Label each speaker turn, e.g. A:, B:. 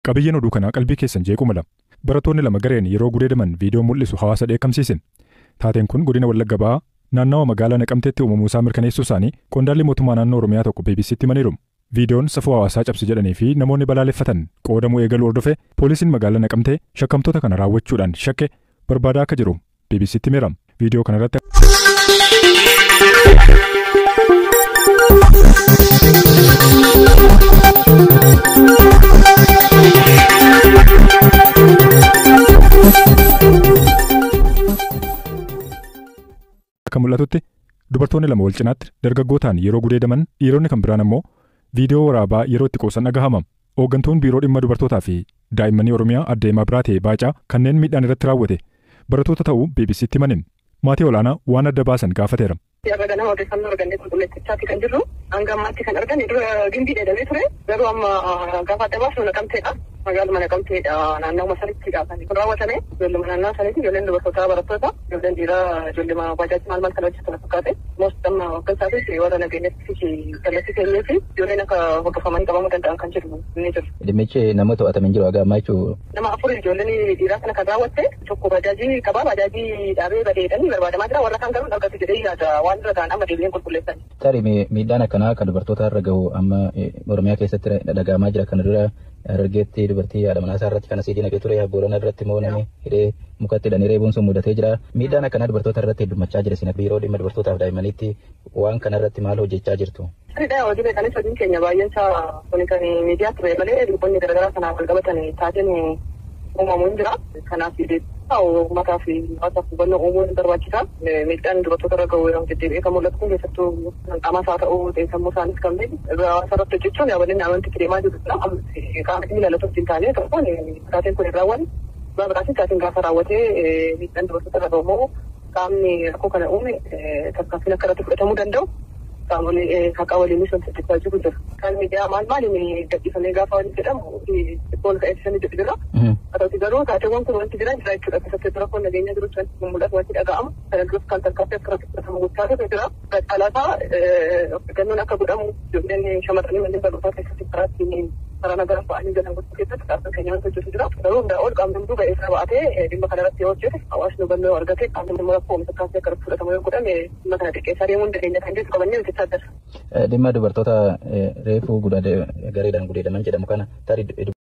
A: Qabiyyeen oduu kanaa qalbii keessan jeequ mala. Barattoonni lama gareen yeroo gudeedaman viidiyoo mul'isu hawaasa dheekkamsiise. Taateen kun godina Wallagga Ba'aa naannawa magaalaa Naqamteetti uumamuusaa mirkaneessuu isaanii qondaalli mootummaa naannoo Oromiyaa tokko BBC'tti himaniiru. Viidiyoon safuu hawaasaa cabse jedhanii fi namoonni balaaleffatan qoodamuu eegaluu hordofe poolisiin magaalaa Naqamtee shakkamtoota kana raawwachuudhaan shakke barbaadaa akka jiru BBC'tti himeera. Viidiyoo kanarratti akka mul'atutti dubartoonni lama wal cinaatti dargaggootaan yeroo gudeedaman dhiironni kan biraan ammoo viidiyoo waraabaa yeroo itti qoosan dhagahama. Hooggantuun biiroo dhimma dubartootaa fi daa'immanii Oromiyaa adde Mabiraatee Baacaa kanneen miidhaan irratti raawwate barattoota ta'uu BBC'tti himan. Maatii olaanaa waan adda baasan gaafateera.
B: Yarra ganama odeeffannoo argannee qulqulleeffachaati kan jirru hanga ammaatti kan arganne dura gimbii dheedamee ture garuu amma gaafa adda baasu naqamteedha magaaluma naqamteedha naannawuma sanitti gaafanii kun raawwatame ijoolluma naannoo sanitti ijoolleen dubartootaa barattoota ijoolleen dhiiraa ijoollema baajaajii maal maal kana hojjetan fakkaate most amma hooggansaatis warra nageenyatti fi kallattii keenyee fi ijoolleen akka hordofamanii qabamuu danda'an kan jiru ni jiru.
C: Dhimmichi nama to'atame hin jiru haga ammaa jechuun.
B: Nama afur ijoolleen dhiiraa kana kan raawwatte tokko baajaajii qabaa baajaajii dhaabee badeedhanii barbaadamaa jira warra kaan garuu argatu jedhee yaada waan dura ta'an amma deebi'een qulqulleessan.
C: Tarii miidhaan akkanaa kan dubartoota irra gahu amma Oromiyaa keessatti dhagahamaa jira kana dura Harargeetti dubartii haadha manaa isaa irratti kan asii dinagee ture Boorana irratti immoo namni hidhee mukatti hidhanii reebuun sun mudatee jira. Miidhaan akkanaa dubartoota irratti heddummachaa jira isin biiroo dhimma dubartootaaf daa'immaniitti waan kana irratti maal hojjechaa jirtu?
B: Sirriidha hojii beekanis hojiin keenya baay'een isaa kuni kan miidiyaa ture malee dhibboonni garaagaraa kanaaf wal qabatan taateen uumamuu hin jira. Kanaaf uummataa fi hawaasaaf hubannoo uumuun barbaachisaa. Miidhaan dubartoota irra gahu yeroo deddeebi'ee kan mul'atu kun keessattuu qaamas haa ta'u sammuu isaanis kan ta'e hawaasa irratti hojjechuun yaaballeen amantii deemaa jirudha. Qaama dhimmi ilaalatu hin taane tokkoon taateen kun hin raawwanne. Biraasiin taateen gaafa raawwatee miidhaan dubartoota irra gahu immoo qaamni rakkoo kana uume tarkaanfiin akka irratti fudhatamuu danda'u. qaamolee haqaa waliinis wanti hojjechaa jiru jira. Kan miidiyaa maal maaliin gadhiifamee gaafa waliin jedhamu dhibboon ka'eessanii jedhu jira. Haa ta'uti garuu taateewwan kun wanti jira jira jechuudha. Keessatti rakkoon nageenya jiru wanti mul'atu wanti dhaga'amu. Kana duras kan tarkaanfii akka irratti fudhatamu gochaa jiru jira. Caalaasaa gannoon akka godhamu ijoolleen shamarranii manneen barnootaa keessatti karaa ittiin karaa nagara fa'anii galan gochuu keessatti dhaabbatni keenya wanti hojjetu jira. Garuu hundaa ol qaamni hunduu ba'ee isaa ba'atee dhimma kana irratti yoo hojjete hawaasni hubannoo argate qaamni immoo rakkoo oomisha kaasee akka irratti fudhatamu yoo godhame dhimma kana xiqqeessaa deemuun dandeenya kan jedhu qabannee hojjechaa jira.
C: Dhimma dubartoota reefuu gareedhaan gudeedaman jedhamu kana tarii